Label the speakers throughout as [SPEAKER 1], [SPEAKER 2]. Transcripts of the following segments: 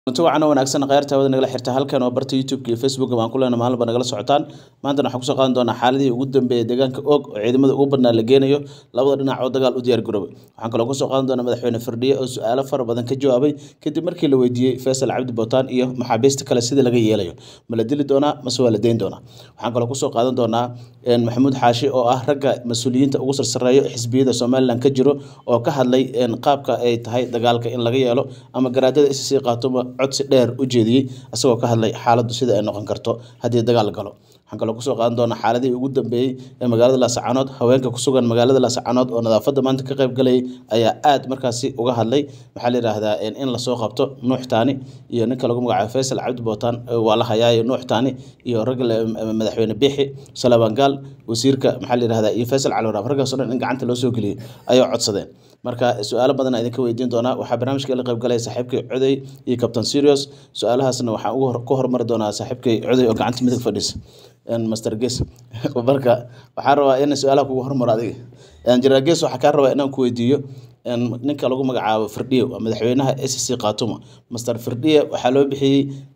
[SPEAKER 1] runti wacan wanaagsan kheyrta hawada nagala xirta halkan waa barta youtube iyo facebook baan ku leena maalinba nagala socotaan maantana waxaan kusoo qaadan doonaa xaaladihii ugu dambeeyay deegaanka og oo ciidamada ugu badnaa la geenayo labada dhinac oo dagaal u diyaar garoobay waxaan kaloo kusoo qaadan doonaa madaxweyne firdhiye oo su-aalo fara badan ka jawaabay kadib markii la weydiiyey faysal cabdi bootaan iyo maxaabiista kale sida laga yeelayo ma la dili doonaa mase waa la deyn doonaa waxaan kaloo kusoo qaadan doonaa maxamuud xaashi oo ah ragga mas-uuliyiinta ugu sarsareeyo xisbiyada somalilan ka jiro oo ka hadlay qaabka ay tahay dagaalka in laga yeelo ama garaadada isc qaatoma codsi dheer u jeediyey isagoo ka hadlay xaaladdu sida ay noqon karto haddii dagaal galo waxaan kaloo kusoo qaadan doonaa xaaladihii ugu dambeeyey ee magaalada laascaanood haweenka kusugan magaalada laascaanood oo nadaafadda maanta ka qayb galayay ayaa aad markaasi uga hadlay waxaa la yidhaahdaa in lasoo qabto nuux taani iyo ninka lagu magacaabo faysal cabdi bootaan waa la hayaayo nuux taani iyo ragga madaxweyne biixi salaaban gaal wasiirka maxaa la yidhahdaa iyo faysal cali waraab raggaas o dhan in gacanta loo soo geliyey ayay codsadeen marka su-aalo badan idinka weydiin doonaa waxaa barnaamijka la qaybgalaya saaxiibkay coday iyo captain serious su-aalahaasna waxaan ugu ku hormari doonaa saaxiibkay coday oo gacanta midig fadhiisa master ges marka waxaan rabaa in su-aalaha kugu hormaro adiga general ges waxaa kaa rabaa inaan ku weydiiyo ninka lagu magacaabo firdhiye waa madaxweynaha s c khatuma master firdhiye waxaa loo bixiyey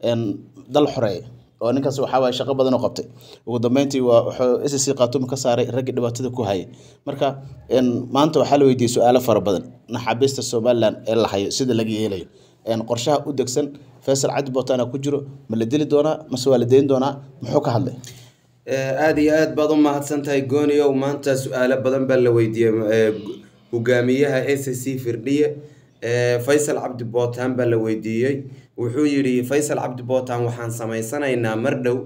[SPEAKER 1] dal xoreeye oo ninkaas waxaa waye shaqo badan oo qabtay ugu dambeyntii waa wuxuu s c khatuma ka saaray raggii dhibaatada ku hayay marka maanta waxaa la weydiiyey su-aalo fara badan naxaabiista somalilan ee la hayo sida laga yeelayo qorshaha u degsan faysal cabdi bootaana ku jiro ma la dili doonaa mase waa la deyn doonaa muxuu ka hadlay
[SPEAKER 2] aada iyo aad baad u mahadsan tahay gooniow maanta su-aalo badan baa la weydiiyey hogaamiyaha s c firdhiye faysal cabdi bootaan baa la weydiiyey wuxuu yidhi faysal cabdi bootaan waxaan samaysanaynaa mar dhow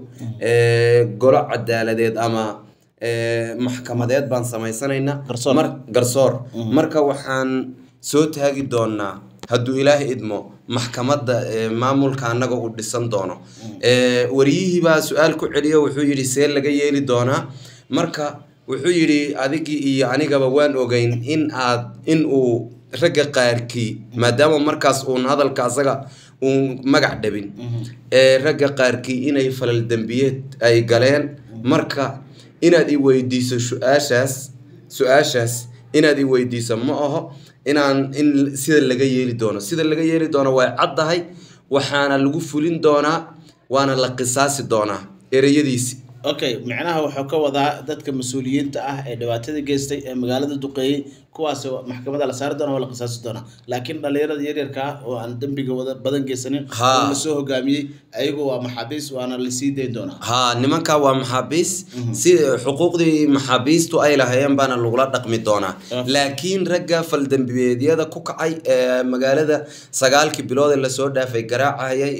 [SPEAKER 2] golo cadaaladeed ama maxkamadeed baan samaysanaynaa garsoor marka waxaan soo taagi doonaa hadduu ilaaha idmo maxkamadda maamulka annaga uu dhisan doono wariyihii baa su-aal ku celiyo wuxuu yidhi see laga yeeli doonaa marka wuxuu yidhi adigii iyo anigaba waan ogeyn in aad in uu ragga qaarkii maadaama markaas uun hadalka asaga uun magac dhabin ragga qaarkii inay falal dembiyeed ay galeen marka inaad i weydiiso su-aashaas su-aashaas inaad i weydiiso ma aho inaan in sida laga yeeli doono sida laga yeeli doono way caddahay waxaana lagu fulin doonaa waana la qisaasi doonaa ereyadiisi
[SPEAKER 1] okay micnaha wuxuu ka wadaa dadka mas-uuliyiinta ah ee dhibaatada geystay ee magaalada duqeeyey kuwaas maxkamada la saari doona waa la qisaasi doonaa laakiin dhalinyarada yaryarka ah oo aan dembiga wada badan geysanin oo lasoo hogaamiyey ayagu waa maxaabiis waana lasii dayn doonaa
[SPEAKER 2] ha nimanka waa maxaabiis si xuquuqdii maxaabiistu ay lahaayeen baana lagula dhaqmi doonaa laakiin ragga faldembiyeedyada ku kacay ee magaalada sagaalkii bilood ee lasoo dhaafay garaacayay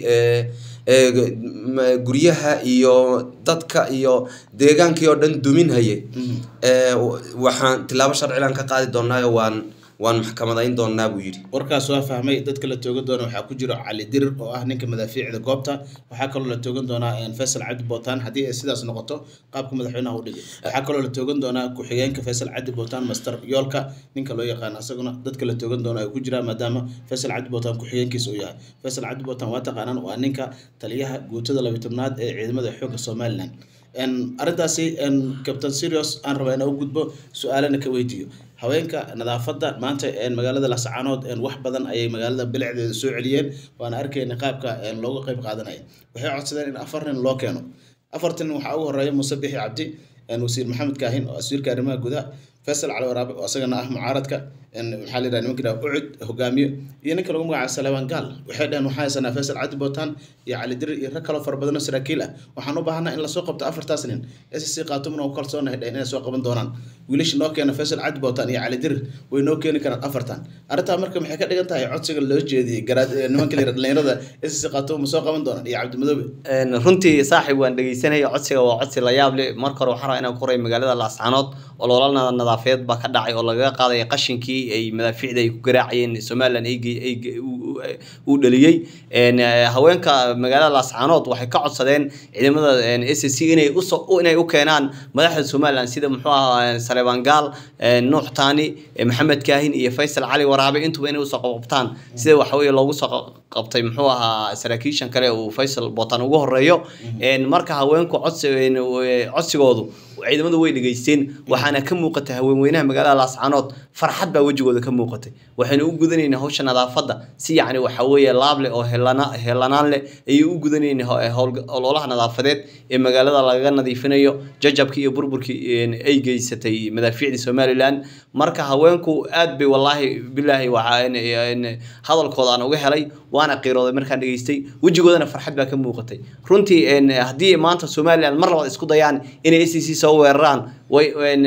[SPEAKER 2] ee guryaha iyo dadka iyo deegaankii oo dhan duminhaye waxaan tilaabo sharcilan ka qaadi doonaayo waan waan maxkamadayn doonaa buu yidhi
[SPEAKER 1] warkaas waa fahmay dadka la toogan doona waxaa ku jiro cali dirir oo ah ninka madaafiicda goobta waxaa kaloo la toogan doonaa faysal cabdi bootaan haddii ay sidaas noqoto qaabka madaxweynaha u dhigay waxaa kaloo la toogan doonaa ku-xigeenka faysal cabdi bootaan master yoolka ninka loo yaqaan asaguna dadka la toogan doona ay ku jiraan maadaama faysal cabdi bootaan ku-xigeenkiisa uu yahay faysal cabdi bootaan waa taqaanaan waa ninka taliyaha guutada labiy tobnaad ee ciidamada xoogga somalilan arrintaasi captain serious aan rabaa inaa u gudbo su-aalana ka weydiiyo haweenka nadaafadda maanta magaalada lascaanood wax badan ayay magaalada bilicdeeda soo celiyeen waana arkayna qaabka looga qeyb qaadanaya waxay codsadeen in afar nin loo keeno afartan nin waxaa ugu horeeya muuse bixi cabdi wasiir maxamed kaahin oo wasiirka arrimaha gudaha faysal cali waraabe oo isagana ah mucaaradka maxaa la yidhaha nimanka yidhaha ucud hogaamiyo iyo ninka lagu magacaabo salaaban gaal waxay dhaheen waxaan haysanaa faysal cabdi bootaan iyo cali dirir iyo rag kaloo fara badan oo saraakiil ah waxaan u baahanaa in lasoo qabto afartaas nin s c qaatumna u kalsoonahay dhaheen inay soo qaban doonaan wiilasha noo keena faysal cabdi bootaan iyo cali dirir way noo keeni karaan afartan arrintaa marka maxay ka dhigan tahay codsiga loo jeediyey garaad nimanka la yidhaha dhalinyarada s c qaatum ma soo qaban doonaan iyo cabdimadoobe
[SPEAKER 3] runtii saaxiib waan dhegeysanaya codsiga waa codsi la yaab leh marka hore waxaan rabaa inaan ku horay magaalada laascaanood oo loola nadaafadeed baa ka dhacay oo lagaga qaadaya qashinkii ay madaafiicda ay ku garaacayeen somalilan uu dhaliyey haweenka magaalada laascaanood waxay ka codsadeen ciidamada s c inay inay u keenaan madaxda somalilan sida muxuu ahaa saleebaan gaal nuux taani maxamed kaahin iyo faysal cali waraabe intuba inay usoo qabqabtaan sida waxaweye loogu soo qabtay muxuu ahaa saraakiishan kale uu faysal bootaan ugu horeeyo marka haweenku codsi codsigoodu ciidamadu way dhegaysteen waxaana ka muuqatay haweenweynaha magaalada laascaanood farxad baa wejigooda ka muuqatay waxayna u gudanayna hawsha nadaafadda si yacni waxa weeye laab leh oo helana helanaan leh ayay u gudanayna ololaha nadaafadeed ee magaalada lagaga nadiifinayo jajabkii iyo burburkii ay geysatay madaafiicdii somalilan marka haweenku aad bay wallaahi bilaahi waxaa hadalkooda aan uga helay waana qiirooday markaan dhegaystay wejigoodana farxad baa ka muuqatay runtii haddii maanta somalilan mar labaad isku dayaan inay s c soo weeraraan way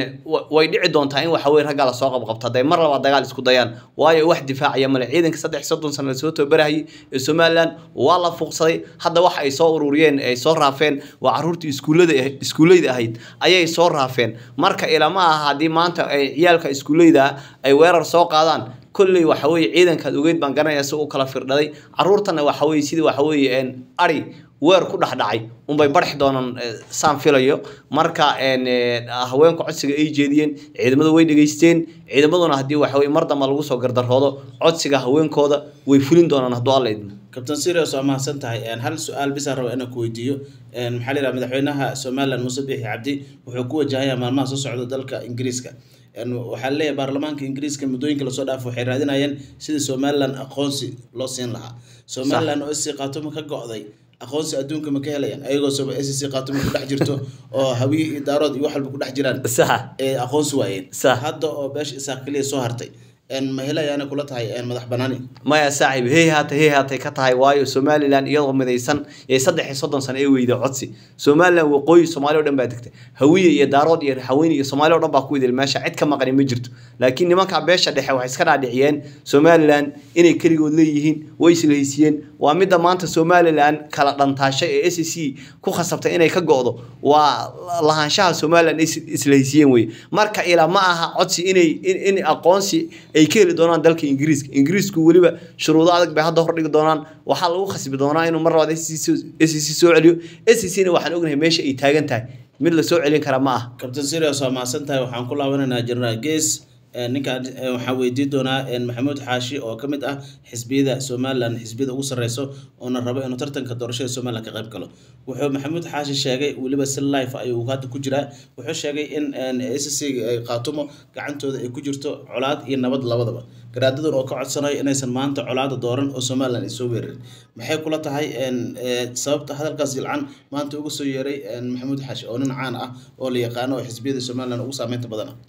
[SPEAKER 3] way dhici doontaa in waxa weye raggaa lasoo qabqabto hadday mar labaad dagaal isku dayaan waayo wax difaacaya male ciidanka saddex soddon sano lasoo tababarahayay ee somalilan waa la fuuqsaday hadda waxa ay soo ururiyeen ay soo raafeen waa caruurtii iskuullada iskuulleyda ahayd ayay soo raafeen marka ilama aha haddii maanta ay ciyaalka iskuulleyda ay weerar soo qaadaan kolley waxa weeye ciidankaad ogeyd baan garanaya si u kala firdhaday caruurtana waxa weye sidii waxa weeye ari weer ku dhexdhacay unbay barxi doonaan saan filayo marka haweenku codsiga ay jeediyeen ciidamadu way dhegaysteen ciidamaduna haddii waxa weye mar damba lagu soo gardaroodo codsiga haweenkooda way fulin doonaan hadduu alla idmo
[SPEAKER 1] kabtan sirios waa mahadsan tahay hal su-aal bisaan raba inaan ku weydiiyo maxaa la yidhaha madaxweynaha somalilan muuse biixi cabdi wuxuu ku wajahayaa maalmaha soo socda dalka ingiriiska waxaa leeyahay baarlamaanka ingiriiska muddooyinka lasoo dhaafo waxay raadinayeen sidii somalilan aqoonsi loo siin lahaa somalilan oo sc qaatuma ka go-day aqoonsi adduunka ma ka helayaan ayagoo soba sc qaatuma ku dhex jirto oo hawiye iyo daarood iyo wax walba ku dhex jiraan ee aqoonsi waayeen hadda oo beesha isaaq keliya soo hartay ma helayaana kula tahay madax banaani
[SPEAKER 3] maya saaxiib hey haatay hey haatay ka tahay waayo somalilan iyadoo midaysan ee saddex iyo soddon sano ee weyda codsi somalilan waqooyi soomaali o dhan baa degtay hawiye iyo daarood iyo haweyne iyo soomaali o dhan baa ku idil meesha cid ka maqani ma jirto laakiin nimanka beesha dhexe waxay iska dhaadhiciyeen somalilan inay keligood leeyihiin way islahaysiiyeen waa midda maanta somalilan kala dhantaashay ee s c ku khasabtay inay ka go-do waa lahaanshaha somalilan islahaysiiyeen wey marka ilaa ma aha codsi inay in aqoonsi ay ka heli doonaan dalka ingiriiska ingiriisku weliba shuruudo adag bay hadda hordhigi doonaan waxaa lagu khasbi doonaa inuu mar labaad s c soo celiyo s c na waxaan ognahay meesha ay taagan tahay mid lasoo celin kara ma aha
[SPEAKER 1] kabtan sirios waa mahadsan tahay waxaan ku laabanaynaa jenaraal gees ninkaan waxaan weydiin doonaa maxamuud xaashi oo ka mid ah xisbiyada somalilan xisbiyada ugu sarreyso oona rabo inuu tartanka doorashada somalilan ka qayb galo wuxuu maxamuud xaashi sheegay weliba si life ayuu hadda ku jiraa wuxuu sheegay in s c qaatumo gacantooda ay ku jirto colaad iyo nabad labadaba garaadadan oo ka codsanayo inaysan maanta colaada dooran oo somalilan ay soo weerarin maxay kula tahay sababta hadalkaas jilcan maanta uga soo yeeray maxamuud xaashi oo nin caan ah oo la yaqaano oo xisbiyada somalilan ugu saameynta badan ah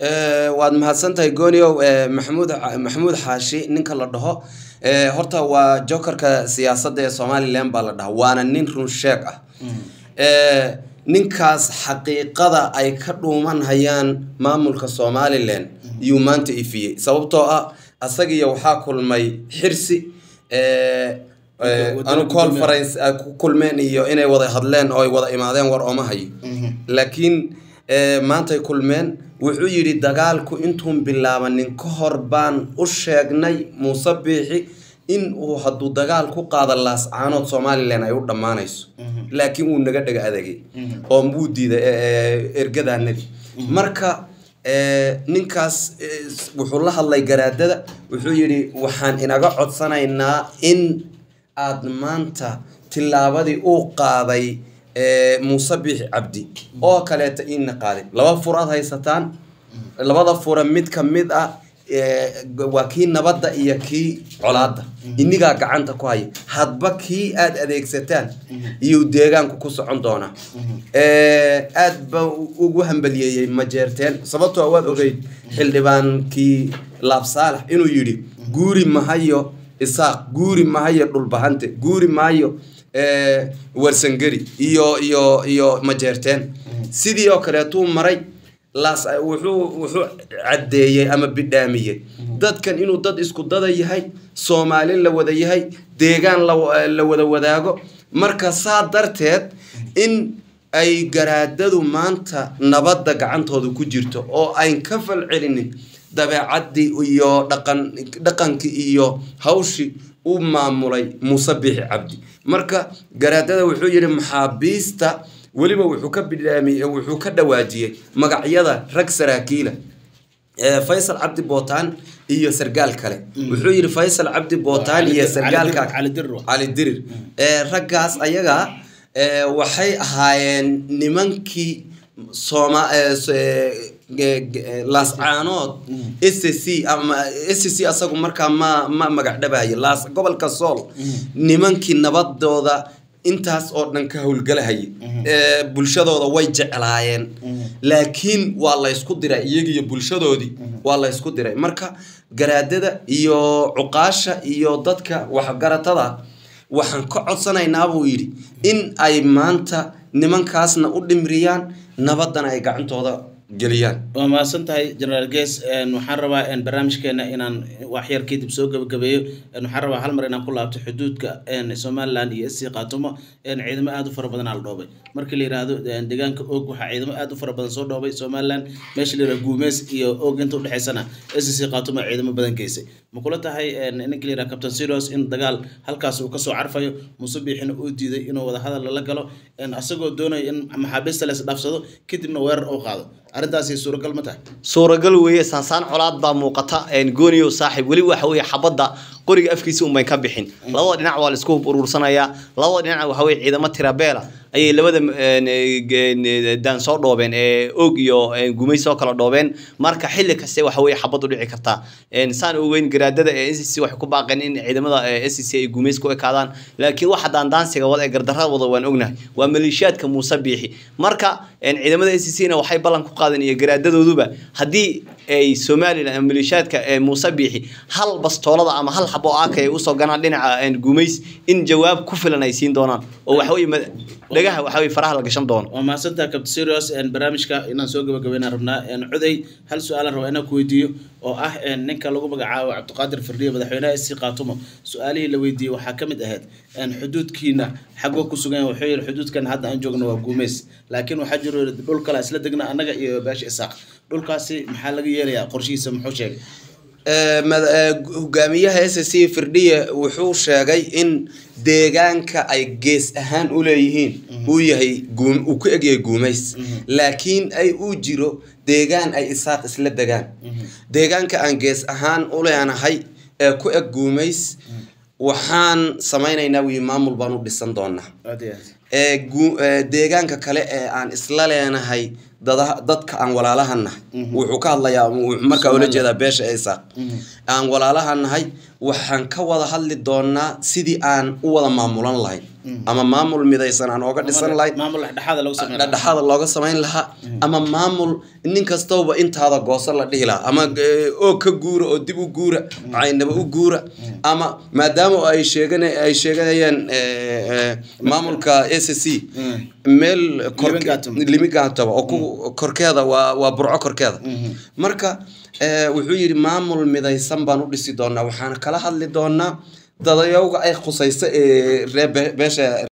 [SPEAKER 2] waad mahadsan tahay gooniow maxamuud maxamuud xaashi ninka la dhaho horta waa jokerka siyaasadda ee somalilan baa la dhaha waana nin run sheeg ah ninkaas xaqiiqada ay ka dhuuman hayaan maamulka somalilan yuu maanta ifiyey sababtoo ah asagiyo waxaa kulmay xirsi anu conference ku kulmeen iyo inay wada hadleen oo ay wada imaadeen war ooma hayo laakiin maantay kulmeen wuxuu yidhi dagaalku intuun bilaabanin ka hor baan u sheegnay muuse biixi in uu hadduu dagaal ku qaado laascaanood somalilan ay u dhammaanayso laakiin wuu naga dhaga adagay oo wuu diiday ergadaanadii marka ninkaas wuxuu la hadlay garaadada wuxuu yidhi waxaan inaga codsanaynaa in aad maanta tillaabadii uu qaaday muuse biixi cabdi oo kaleeta iina qaaday laba fur aad haysataan labada fura mid ka mid ah waa kii nabadda iyo kii colaadda inigaa gacanta ku haya hadba kii aad adeegsataan iyuu deegaanku ku socon doonaa aad ba ugu hambaliyeeyey majeerteen sababtoo waad ogeyd xildhibaankii laab saalax inuu yidhi guuri mahayo isaaq guuri mahayo dhulbahante guuri maayo warsangeri iyo iyo iyo majeerteen sidii oo kaleetuu maray laas wuxuu wuxuu caddeeyey ama bidhaamiyey dadkan inuu dad isku dada yahay soomaali la wada yahay deegaan la wada wadaago marka saa darteed in ay garaadadu maanta nabadda gacantooda ku jirto oo ayn ka fal celinin dabeecaddii iyo dhaqan dhaqankii iyo hawshii u maamulay muuse biixi cabdi marka garaadada wuxuu yidhi maxaabiista weliba wuxuu ka bidhaamiyey wuxuu ka dhawaajiyey magacyada rag saraakiila faysal cabdi bootaan iyo sargaal kale wuxuu yidhi faysal cabdi bootaan iyo sargaalka cali dirir raggaas ayaga waxay ahaayeen nimankii sooma eh, s- eh, ge- ge- eh, laascaanood s c ama s c asagu markaa ma ma magac dhabayo laas gobolka sool nimankii nabadooda intaas oo dhan ka howlgalahaya Eh, bulshadooda way jeclaayeen laakiin waa laysku diray iyagiyo bulshadoodii waa laysku diray marka garaadada iyo cuqaasha iyo dadka waxgaratada waxaan ka codsanaynaa buu yidhi in ay maanta nimankaasna u dhimriyaan nabadana ay gacantooda geliyaan
[SPEAKER 1] waa mahadsan tahay generaal ges waxaan rabaa een, barnaamijkeena inaan waxyar kadib soo gabagabeeyo Een, waxaan rabaa hal mar inaan ku laabto xuduudka een, somaliland iyo sc khaatumo een, ciidamo aad u fara badan aa la dhoobay markii la yiraahdo een, deegaanka og waxaa ciidamo aad u fara badan soo dhoobay somaliland meesha la yirahdo guumeys iyo og inta udhexeysana sc khaatumo ciidamo badan geysay ma kula tahay een, ninka la yirahdo captain serios in dagaal halkaas uu kasoo carfayo muuse biixina uu diiday inuu wada hadal lala galo een, asagoo doonaya in maxaabiista la isdhaafsado kadibna weerar uu qaado arrintaasi suuragal ma tahay
[SPEAKER 3] suuragal weeye saansaan colaad baa muuqata een, gooniyo saaxiib weli waxa weeye xabadda qoriga afkiisa unbay ka bixin labada dhinac waa la isku hub urursanayaa labada dhinac waxa weeye ciidamo tirabeela ayay labada een, een, daan soo dhoobeen ee og iyo een, gumays soo kala dhoobeen marka xilli kaste waxa weeye xabad u dhici kartaa Een, saan ogeyn garaadada ee s c waxay ku baaqeen in ciidamada s c ay gumays ku ekaadaan laakiin waxa daandaansiga wada ee gardarrada wada waan ognahay waa maleeshiyaadka muuse biixi marka een, ciidamada s c na waxay ballan ku qaadeen iyo garaadadooduba haddii ay somalilan ama maleeshiyaadka ee muuse biixi hal bastoolada ama hal xabo aaka ay usoo ganaan dhinaca een, gumays in jawaab ku filan ay siin doonaan oo waxa weeye ma- dhagaha waxa weeye faraha la gashan doono
[SPEAKER 1] waa mahadsantaha captain serios een, barnaamijka inaan soo gabagabeynaan rabnaa een, cuday hal su-aalan rabaa inaan ku weydiiyo oo ah een, ninka lagu magacaabo cabdiqaadir firdhiye madaxweynaha sc khaatumo su-aalihii la weydiiyey waxaa ka mid ahayd een, xuduudkiina xagoo ku sugan yahay wuxuu yidhi xuduudkan hadda aan joogno waa guumeys laakiin waxaa jiro dhul kale isla degna annaga iyo beesha isaaq dhulkaasi maxaa laga yeelayaa qorshihiisa muxuu sheegay
[SPEAKER 2] Eh, mad- eh, hogaamiyaha s c firdhiye wuxuu sheegay in deegaanka ay gees ahaan u leeyihiin uu yahay guum- uu ku egyahay guumays laakiin ay uu jiro deegaan ay isaaq isla degaan deegaanka aan gees ahaan u leenahay ee ku eg guumays waxaan samaynaynaa wii maamul baan u dhisan doonaa
[SPEAKER 1] aad iyo aad
[SPEAKER 2] ee gu- ee deegaanka kale ee aan isla leenahay dada- dadka aan walaalaha nahay wuxuu ka hadlayaa wuxuu markaa ula jeedaa beesha isaaq aan walaalaha nahay waxaan ka wada hadli doonaa sidii aan u wada maamulan lahayn ama maamul midaysan aan ooga dhisan lahayn
[SPEAKER 1] maamul dhexdhexaada lagu sameyn
[SPEAKER 2] dhexdhexaada looga samayn lahaa ama maamul nin kastaba intaada gooso la dhihi lahaa ama eh, oo ka guura oo dib u guura caynaba u guura ama maadaama ay sheegan ay sheeganayaan eh, eh, maamulka s c meel
[SPEAKER 1] Limigaatamo.
[SPEAKER 2] limigaataba oo ku korkeeda waa waa burco korkeeda marka eh, wuxuu yidhi maamul midaysan baan u dhisi doonaa waxaan kala hadli doonaa dadayowga ay khusayso ee reer be- beesha